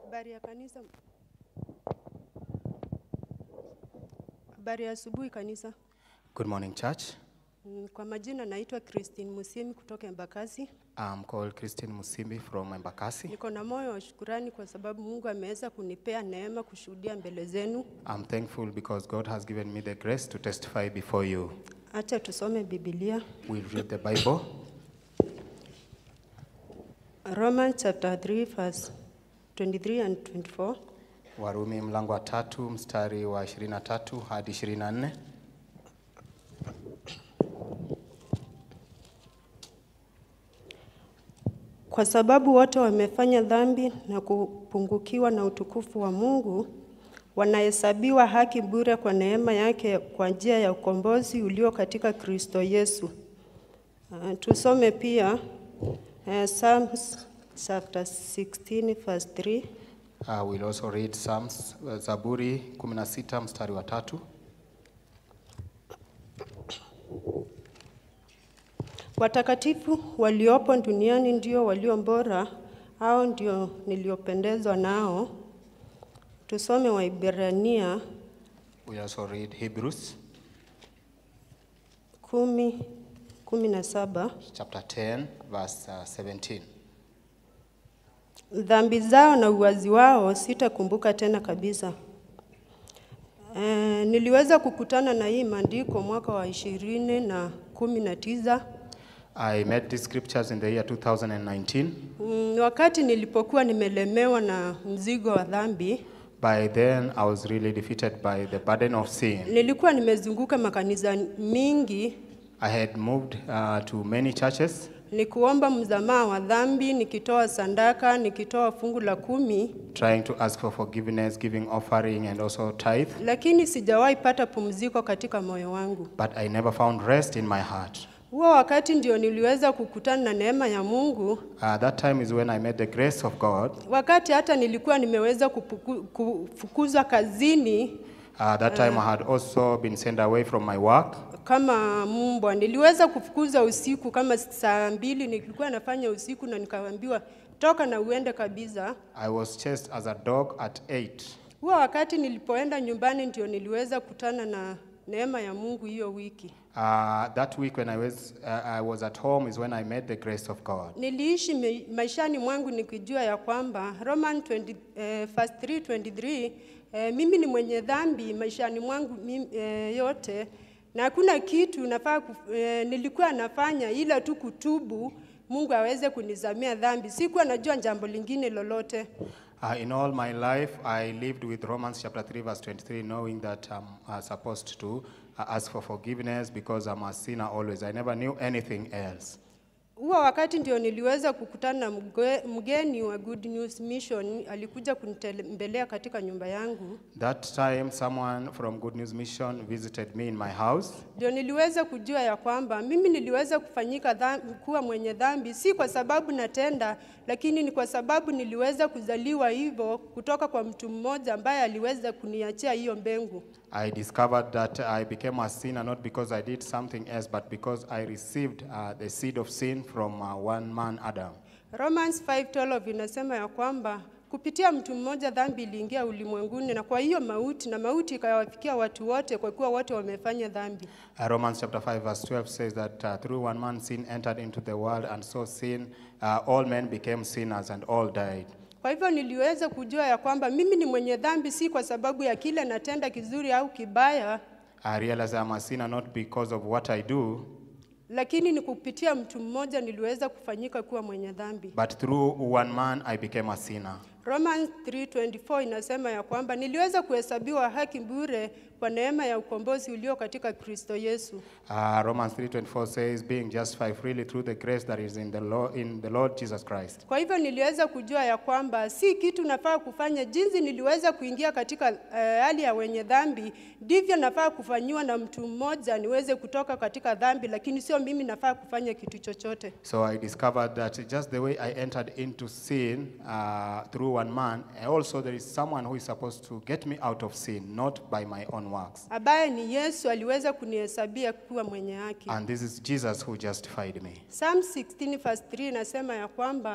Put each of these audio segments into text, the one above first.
Habari ya kanisa. Habari ya asubuhi kanisa. Good morning, church. Mm, Kwa majina naitwa Christine Musimi kutoka Embakasi. I'm called Christine Musimbi from Embakasi. Niko na moyo wa shukurani kwa sababu Mungu ameweza kunipea neema kushuhudia mbele zenu. I'm thankful because God has given me the grace to testify before you. Acha tusome Biblia. We'll read the Bible. Romans chapter 3 verse 23 and 24. Warumi mlango wa tatu mstari wa 23 hadi 24. Kwa sababu wote wamefanya dhambi na kupungukiwa na utukufu wa Mungu, wanahesabiwa haki bure kwa neema yake kwa njia ya ukombozi ulio katika Kristo Yesu. Uh, tusome pia uh, Psalms chapter 16 verse 3. Uh, we'll also read Psalms, uh, Zaburi 16 mstari wa tatu. Watakatifu waliopo duniani ndio walio bora, hao ndio niliopendezwa nao. Tusome Waibrania We'll also read Hebrews kumi kumi na saba. chapter 10 verse uh, 17. Dhambi zao na uwazi wao sitakumbuka tena kabisa. E, niliweza kukutana na hii maandiko mwaka wa ishirini na kumi na tisa I met these scriptures in the year 2019. mm, wakati nilipokuwa nimelemewa na mzigo wa dhambi. By then, I was really defeated by the burden of sin. Nilikuwa nimezunguka makanisa mingi I had moved uh, to many churches, nikuomba msamaha wa dhambi, nikitoa sandaka, nikitoa fungu la kumi, trying to ask for forgiveness, giving offering, and also tithe. lakini sijawahi pata pumziko katika moyo wangu. But I never found rest in my heart. Huo wakati ndio niliweza kukutana na neema ya Mungu, Uh, that time is when I met the grace of God. wakati hata nilikuwa nimeweza kupuku, kufukuzwa kazini Uh, that time I had also been sent away from my work. kama mbwa. Niliweza kufukuza usiku kama saa mbili, nilikuwa nafanya usiku na nikaambiwa toka na uende kabisa. I was chased as a dog at 8. Huo wakati nilipoenda nyumbani ndio niliweza kutana na neema ya Mungu hiyo wiki. Uh, that week when I was, uh, I was at home is when I met the grace of God. Niliishi me- maishani mwangu nikijua ya kwamba Roman 20, eh, verse 3:23 eh, mimi ni mwenye dhambi maishani mwangu mimi, eh, yote na hakuna kitu nafaa kuf, eh, nilikuwa nafanya ila tu kutubu Mungu aweze kunizamia dhambi. Sikuwa najua jambo lingine lolote. Uh, in all my life, I lived with Romans chapter 3, verse 23, knowing that I'm uh, supposed to uh, ask for forgiveness because I'm a sinner always. I never knew anything else. Huo wakati ndio niliweza kukutana na mge- mgeni wa Good News Mission, alikuja kunitembelea katika nyumba yangu. That time, someone from Good News Mission visited me in my house. Ndio niliweza kujua ya kwamba mimi niliweza kufanyika dhambi, kuwa mwenye dhambi si kwa sababu natenda, lakini ni kwa sababu niliweza kuzaliwa hivyo kutoka kwa mtu mmoja ambaye aliweza kuniachia hiyo mbegu. I discovered that I became a sinner not because I did something else, but because I received uh, the seed of sin from uh, one man, Adam. Romans 5:12 inasema ya kwamba kupitia mtu mmoja dhambi iliingia ulimwenguni, na kwa hiyo mauti, na mauti ikawafikia watu wote, kwa kuwa wote wamefanya dhambi. Uh, Romans chapter 5, verse 12 says that uh, through one man sin entered into the world, and so sin, uh, all men became sinners, and all died. Kwa hivyo niliweza kujua ya kwamba mimi ni mwenye dhambi si kwa sababu ya kile natenda kizuri au kibaya, I realized I'm a sinner not because of what I do, lakini ni kupitia mtu mmoja niliweza kufanyika kuwa mwenye dhambi. but through one man I became a sinner. Romans 3:24 inasema ya kwamba niliweza kuhesabiwa haki bure kwa neema ya ukombozi ulio katika Kristo Yesu. Uh, Romans 3:24 says, "Being justified freely through the grace that is in the Lord, in the Lord Jesus Christ." Kwa hivyo niliweza kujua ya kwamba si kitu nafaa kufanya jinsi niliweza kuingia katika eh, hali ya wenye dhambi, ndivyo nafaa kufanyiwa na mtu mmoja niweze kutoka katika dhambi, lakini sio mimi nafaa kufanya kitu chochote. So I discovered that just the way I entered into sin uh, through one man, also there is someone who is supposed to get me out of sin, not by my own works. ambaye ni Yesu aliweza kunihesabia kuwa mwenye haki. And this is Jesus who justified me. Psalm 16 verse 3 inasema ya kwamba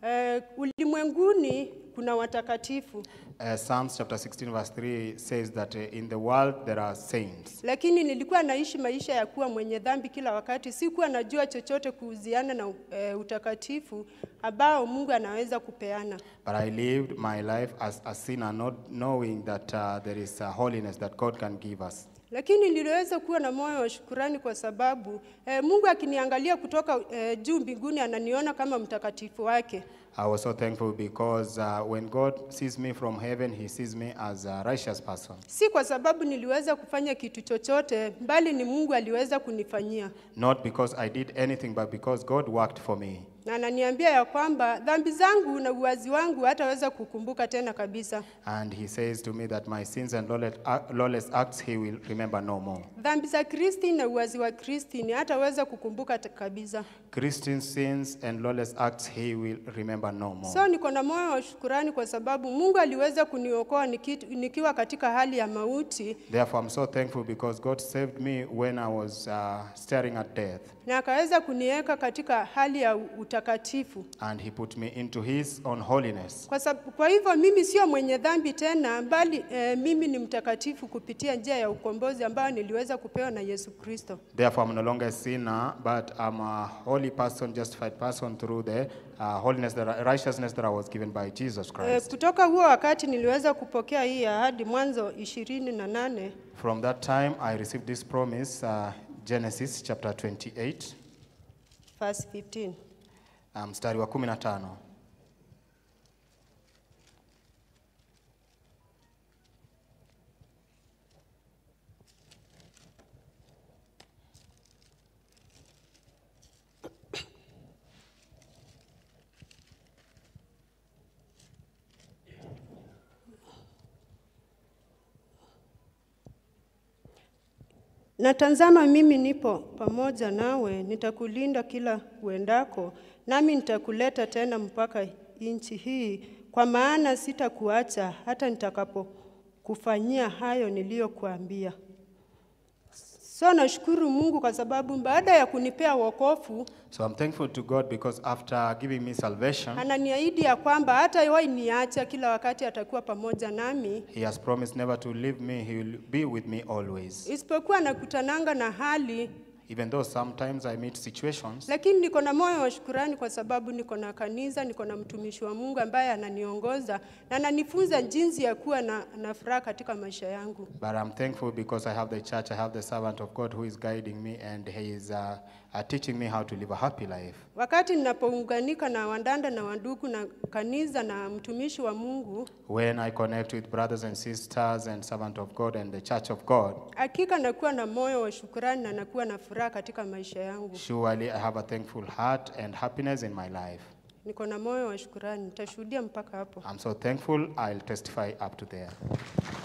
Eh, ulimwenguni kuna watakatifu, Uh, Psalms chapter 16, verse 3 says that uh, in the world there are saints. lakini nilikuwa naishi maisha ya kuwa mwenye dhambi kila wakati. Sikuwa najua chochote kuhusiana na eh, utakatifu ambao Mungu anaweza kupeana. But I lived my life as a sinner, not knowing that uh, there is a holiness that God can give us. Lakini niliweza kuwa na moyo wa shukurani kwa sababu eh, Mungu akiniangalia kutoka eh, juu mbinguni ananiona kama mtakatifu wake. I was so thankful because uh, when God sees me from heaven, He sees me as a righteous person. Si kwa sababu niliweza kufanya kitu chochote, bali ni Mungu aliweza kunifanyia, Not because I did anything, but because God worked for me. na ananiambia ya kwamba dhambi zangu na uwazi wangu hataweza kukumbuka tena kabisa. And He says to me that my sins and lawless, uh, lawless acts He will remember no more. Dhambi za Kristi na uwazi wa Kristi ni hataweza kukumbuka te- kabisa. Christian sins and lawless acts He will remember no more. So niko na moyo wa shukurani kwa sababu Mungu aliweza kuniokoa niki- nikiwa katika hali ya mauti Therefore, I'm so thankful because God saved me when I was uh, staring at death. na akaweza kuniweka katika hali ya utakatifu. And He put me into His own holiness. Kwa, sab- kwa hivyo mimi sio mwenye dhambi tena, bali eh, mimi ni mtakatifu kupitia njia ya ukombozi ambayo niliweza kupewa na Yesu Kristo. Therefore, I'm no longer a sinner, but I'm a holy person, justified person through the uh, holiness, the ri- righteousness that I was given by Jesus Eh, Christ. kutoka huo wakati niliweza kupokea hii ahadi Mwanzo ishirini na nane From that time, I received this promise, uh, Genesis chapter 28, verse 15. uh, mstari wa 15. Na tazama mimi nipo pamoja nawe, nitakulinda kila uendako, nami nitakuleta tena mpaka nchi hii, kwa maana sitakuacha hata nitakapokufanyia hayo niliyokuambia. So nashukuru Mungu kwa sababu baada ya kunipea wokovu, So I'm thankful to God because after giving me salvation, ananiahidi ya kwamba hata wahi niacha, kila wakati atakuwa pamoja nami, He has promised never to leave me, He will be with me always. isipokuwa nakutananga na hali Even though sometimes I meet situations, lakini niko na moyo wa shukurani kwa sababu niko na kanisa, niko na mtumishi wa Mungu ambaye ananiongoza na ananifunza jinsi ya kuwa na, na furaha katika maisha yangu. but I'm thankful because I have the church, I have the servant of God who is guiding me and He is uh, uh, teaching me how to live a happy life. Wakati ninapounganika na wandanda na wandugu na kanisa na mtumishi wa Mungu, When I connect with brothers and sisters and servant of God and the church of God, hakika nakuwa na moyo wa shukurani na nakuwa na furaha katika maisha yangu. surely I have a thankful heart and happiness in my life. Niko na moyo wa shukurani, nitashuhudia mpaka hapo. I'm so thankful, I'll testify up to there.